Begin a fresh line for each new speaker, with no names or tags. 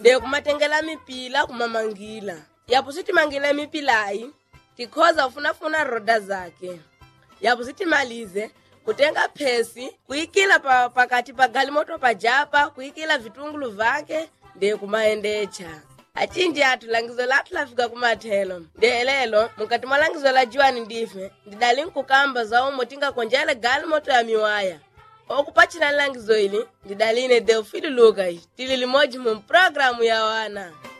de kumatengela mipila kumamangila yapo sitimangile mipilayi tikhoza kufunafuna roda zake yapo sitimalize kutenga phesi kuyikila pa, pakati pa galimoto pajapa kuyikila vitungulu vake de kumaendecha acinji athu langizo lathu lafika kumathelo de lelo mukati mwa langizo la juwani ndife ndidali nkukamba za umo tingakonjele galimoto ya miwaya okupachila langizo ili ndidaline Theophile Lucas tili limodzi mu programu ya wana